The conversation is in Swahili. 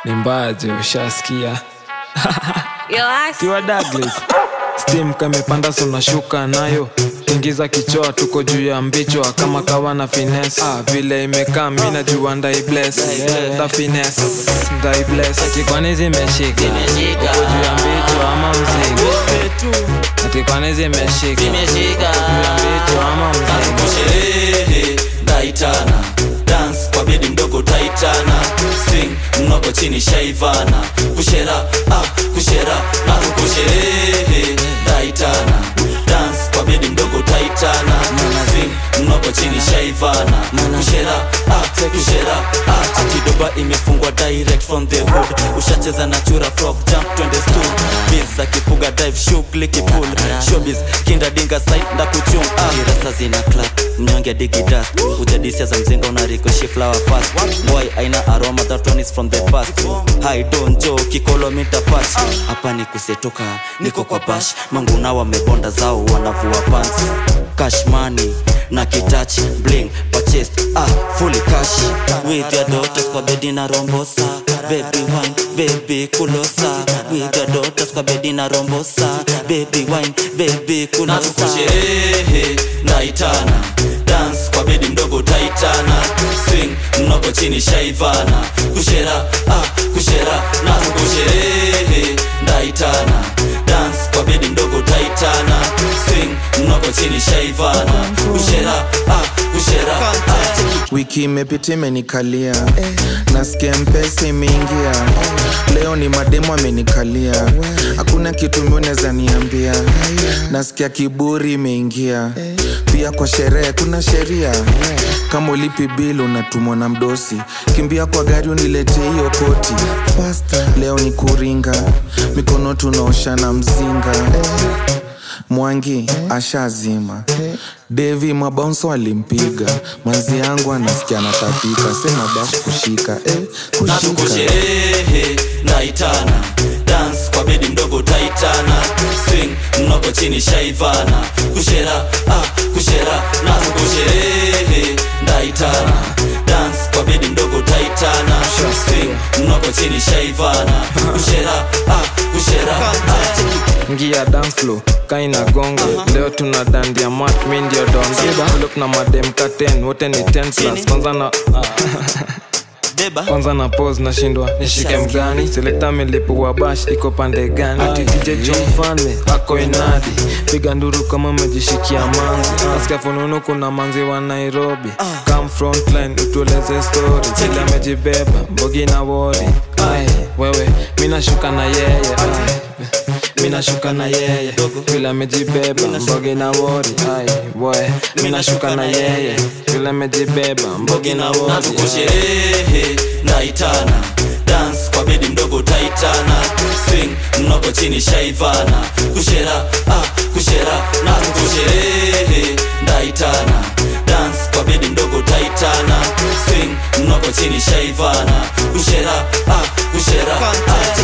ni mbaje ushasikia Yo, ass. kiwa Douglas steam kamepanda sunashuka nayo ingiza kichoa tuko juu ya mbichwa kama kawa na finesse ah, vile imekaa mi najua ndai bless the finesse ndai bless ati kwani zimeshika uko juu ya mbichwa ama mzigo ati kwani zimeshika Zimeshika. Uko juu ya mbichwa ama mzigo kusherehe ndaitana dance kwa bedi mdogo taitana swing mnoko chini shaivana kushera ah, kushera na kusherehe ndaitana dance kwa bedi mdogo taitana swing mnoko chini shaivana kushera ah, kushera ah, akidoba imefungwa direct from the hood ushacheza na chura frog jump twende stool biz akipuga dive shughuli kipul showbiz kinda dinga site ndakuchung ah. kirasa zina clap mnyonge digi dust ujadisia za mzinga unarikoshi flower fast boy aina aroma that one is from the past hi don jo kikolomita patch hapa ni kusetoka niko kwa bash manguna wamebonda zao wanavua pants cash money na kitachi bling purchased ah fully cash with your daughters kwa bedi na rombosa baby wine baby kulosa with your daughters kwa bedi na rombosa baby wine baby kulosa kusherehe naitana dance kwa bedi mdogo taitana swing mnoko chini shaivana kushera ah kushera na kusherehe ndaitana dance kwa bedi mdogo taitana swing mnoko chini shaivana kushera ah kushera ah. wiki imepita imenikalia nasikia mpesa imeingia leo ni mademo amenikalia hakuna kitu miuneza niambia nasikia kiburi imeingia pia kwa sherehe kuna sheria kama ulipi bil unatumwa na mdosi kimbia kwa gari unilete hiyo koti leo ni kuringa mikono tunaosha na mzinga mwangi ashazima devi mabaunso alimpiga manzi yangu anasikia natapika sema basi kushika eh, na kushika tukusherehe naitana dance kwa bedi mdogo taitana swing mnoko chini shaivana kushera ah, kushera na tukusherehe ndaitana dance kwa bedi mdogo taitana swing mnoko chini shaivana kushera ah, kushera ah. ngia dance flow kaina gongo leo tuna dandia mat mi ndio donda look na madem katen wote ni 10 plus kwanza na deba kwanza na pose nashindwa nishike mgani selekta milipu bash iko pande gani titije jo mfalme ako inadi piga nduru kama umejishikia manzi nasikia fununu kuna manzi wa nairobi come frontline utueleze story vile amejibeba mbogi na wori ai wewe minashuka na yeye ai minashuka na yeye vile amejibeba mbogi na wori ai boy minashuka na yeye vile amejibeba mbogi na na wori tukusherehe naitana dance kwa bedi mdogo taitana swing mnoko chini shaivana kushera ah, kushera na tukusherehe ndaitana dance kwa bedi mdogo taitana swing mnoko chini shaivana kushera ah, kushera ah,